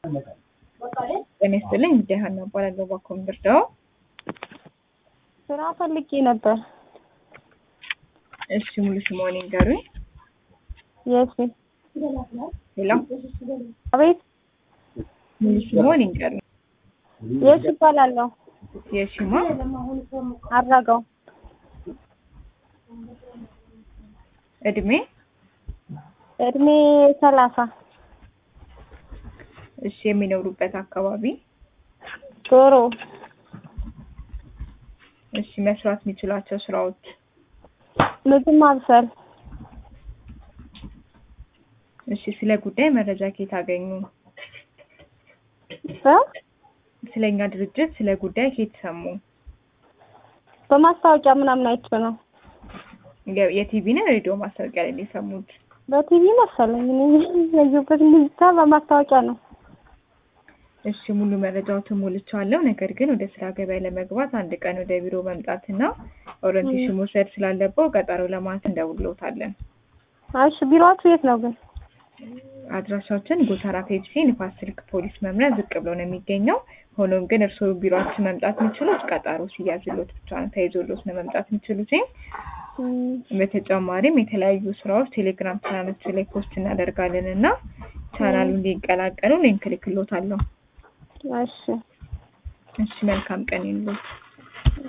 ጤና ይስጥልኝ እንግዲህ ሀና እባላለሁ ባኮምብር ዳው ስራ ፈልጌ ነበር። እሺ ሙሉ ስምዎን ይንገሩኝ የት ሄሎ አቤት ሙሉ ስምዎን ይንገሩኝ የት ይባላለሁ? የሽማ አድራጋው እድሜ እድሜ ሰላሳ እሺ የሚኖሩበት አካባቢ ዶሮ እሺ መስራት የሚችሏቸው ስራዎች ምግብ ማብሰል እሺ ስለ ጉዳይ መረጃ ከየት አገኙ እ ስለኛ ድርጅት ስለ ጉዳይ ከየት ሰሙ በማስታወቂያ ምናምን አይቼ ነው። የ- የቲቪ ነው ሬዲዮ ማስታወቂያ ላይ ነው የሰሙት በቲቪ መሰለኝ እኔ ያየሁበት ብቻ በማስታወቂያ ነው። እሺ ሙሉ መረጃዎትን ሞልቻለሁ። ነገር ግን ወደ ስራ ገበያ ለመግባት አንድ ቀን ወደ ቢሮ መምጣትና ኦሪንቴሽን መውሰድ ስላለበው ቀጠሮ ለማለት እንደውልዎታለን። እሺ ቢሮአችሁ የት ነው ግን? አድራሻችን ጎተራ ፔፕሲ ንፋስ ስልክ ፖሊስ መምሪያ ዝቅ ብሎ ነው የሚገኘው። ሆኖም ግን እርስዎ ቢሮአችን መምጣት የሚችሉት ቀጠሮ ሲያዝሎት ብቻ ነው፣ ተይዞሎት ነው መምጣት የሚችሉት። እም፣ በተጨማሪም የተለያዩ ስራዎች ቴሌግራም ቻናሎች ላይ ፖስት እናደርጋለን እና ቻናሉ እንዲቀላቀሉ ሊንክ እልክልዎታለሁ። እሺ እሺ መልካም ቀን ይሁንልዎት።